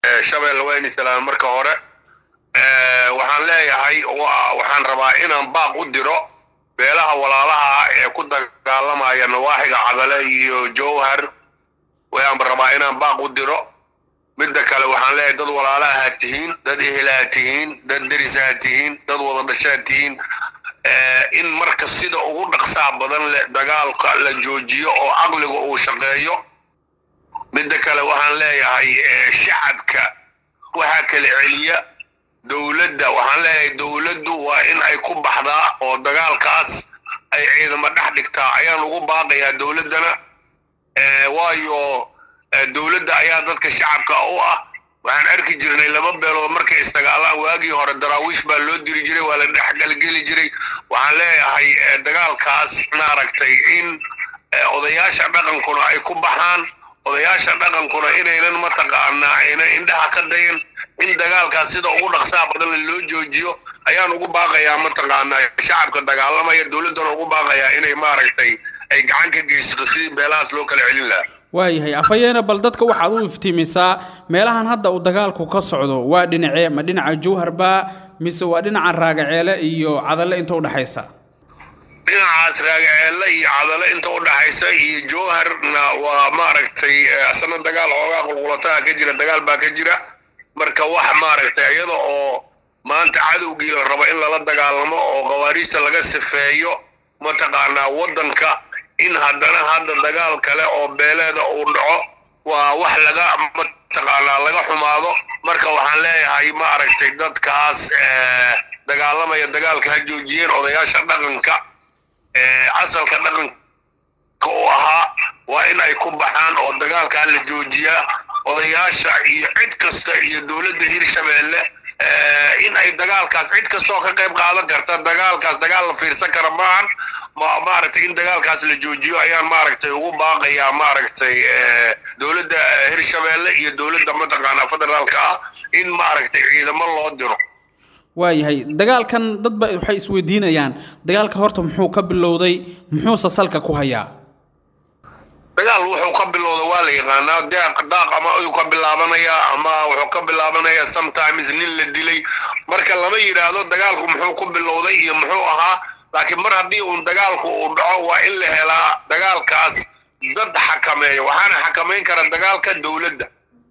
shabeelle wayni salaam marka hore waxaan leeyahay waxaan rabaa inaan baaq u diro beelaha walaalaha ee ku dagaalamaya nawaaxiga cadale iyo jowhar wayaanba rabaa inaan baaq u diro midda kale waxaan leeyahay dad walaalaha ha tihiin dad ehelaha tihiin dad deris ha tihiin dad wada dhashaa tihiin in marka sida ugu dhaqsaa badan leh dagaalka la joojiyo oo caqliga uu shaqeeyo midda kale waxaan leeyahay shacabka waxaa kala celiya dowladda waxaan leeyahay dowladdu waa in ay ku baxdaa oo dagaalkaas ay ciidamo dhex dhigtaa ayaan ugu baaqayaa dowladdana waayo dowladda ayaa dadka shacabka u ah waxaan arki jirnay laba beelood markay isdagaalaan waagii hore daraawiish baa loo diri jiray waa la dhexgalgeli jiray waxaan leeyahay dagaalkaas maaragtay in odayaasha dhaqankuna ay ku baxaan odayaasha dhaqankuna inaynan mataqaanaa ayna indhaha ka dayan in dagaalkaas sida ugu dhaqsaha badan loo joojiyo ayaan ugu baaqayaa mataqaanaa shacabka dagaalamaya dowladdana ugu baaqayaa inay maaragtay ay gacan ka geysato sidii beelahaas loo kala celin lahaa waayahay afayeene bal dadka waxaad u iftiimisaa meelahan hadda uu dagaalku ka socdo waa dhinacee ma dhinaca jowharba mise waa dhinaca raagaceele iyo cadalle inta udhexaysa dhinacaas raagaceelle iyo cadale inta udhaxaysa iyo jowharna waa maaragtay asana dagaal xoogaa qulqulataha ka jira dagaal baa ka jira marka wax maaragtay iyada oo maanta cadowgii la rabo in lala dagaalamo oo khawaariijta laga sifeeyo mataqaanaa waddanka in haddana hadda dagaal kale oo beeleeda uu dhaco waa wax laga mataqaanaa laga xumaado marka waxaan leeyahay maaragtay dadkaas dagaalamaya dagaalka ha joojiyeen odayaasha dhaqanka asalka dhaqanka u ahaa waa in ay ku baxaan oo dagaalkaa la joojiyaa odayaasha iyo cid kasta iyo dowladda hirshabeelle in ay dagaalkaas cid kastoo ka qayb qaadan karta dagaalkaas dagaal la fiirsan kara maahan maaragtay in dagaalkaas la joojiyo ayaan maaragtay ugu baaqayaa maaragtay dowladda hirshabeelle iyo dowladda mataqaanaa federaalka ah in maaragtay ciidamo loo diro waayahay dagaalkan dadba waxay isweydiinayaan dagaalka horta muxuu ka bilowday muxuuse salka ku hayaa dagaal wuxuu ka bilowda waa la yaqaanaa daaq daaq ama ayuu ka bilaabanayaa ama wuxuu ka bilaabanayaa sometimes nin la dilay marka lama yidhaahdo dagaalku muxuu ku bilowday iyo muxuu ahaa laakiin mar haddii uun dagaalku uu dhaco waa in la helaa dagaalkaas dad xakameeya waxaana xakamayn kara dagaalka dowladda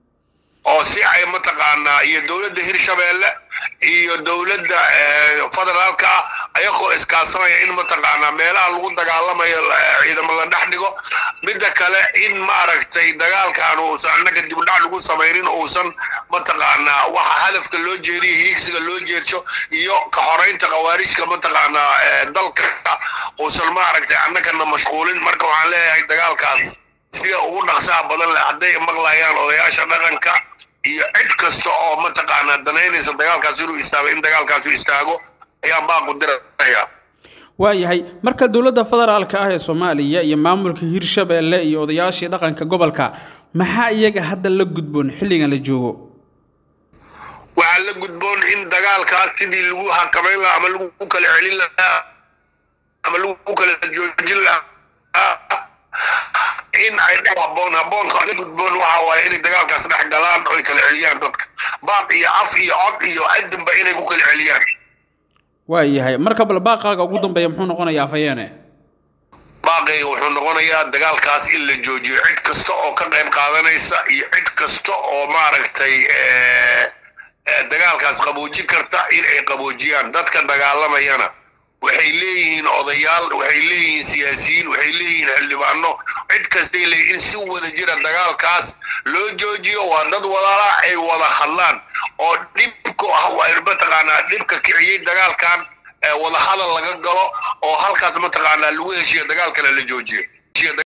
oo si ay mataqaanaa iyo dowladda hirshabeelle iyo dowladda federaalka ah ayagoo iskaasanaya in mataqaanaa meelaha lagu dagaalamayo ciidamo la dhex dhigo midda kale in maaragtay dagaalkan uusan annaga dibdhac lagu samaynin uusan mataqaanaa waxa hadafka loo jeediyo hiigsiga loo jeedsho iyo ka xoraynta khawaarijka mataqaanaa dalka uusan maaragtay annagana mashquulin marka waxaan leeyahay dagaalkaas sida ugu dhaqsaha badan leh hadday maqlayaan odayaasha dhaqanka iyo cid kasta oo mataqaanaa danaynaysa dagaalkaas inuu istaago in dagaalkaasu istaago ayaan baaqu diraya waayahay marka dowladda federaalka ah ee soomaaliya iyo maamulka hirshabeelle iyo odayaashii dhaqanka gobolka maxaa iyaga hadda la gudboon xilligan la joogo waxaa la gudboon in dagaalkaas sidii lagu hakamayn lahaa ama lagu kala celin lahaa ama lagu kala joojin lahaa in ay haboon haboonka la gudboon waxa waaye inay dagaalkaas dhex galaan oo ay kala celiyaan dadka baaq iyo af iyo cod iyo cidinba inay ku kala celiyaan waayahay marka bal baaqaaga ugu dambeeya muxuu noqonayaa afayeene baaqayga wuxuu noqonayaa dagaalkaas in la joojiyo cid kasta oo ka qayb qaadanaysa iyo cid kasta oo maaragtay dagaalkaas qaboojin karta in ay qaboojiyaan dadka dagaalamayana waxay leeyihiin odayaal waxay leeyihiin siyaasiyiin waxay leeyihiin xildhibaano cid kastay leeyihin in si wada jira dagaalkaas loo joojiyo waa dad walaala ay wada hadlaan oo dhibku ah waa mataqaanaa dhibka kiciyey dagaalkan wada hadal laga galo oo halkaas mataqaanaa lagu heshiyo dagaalkana la joojiyo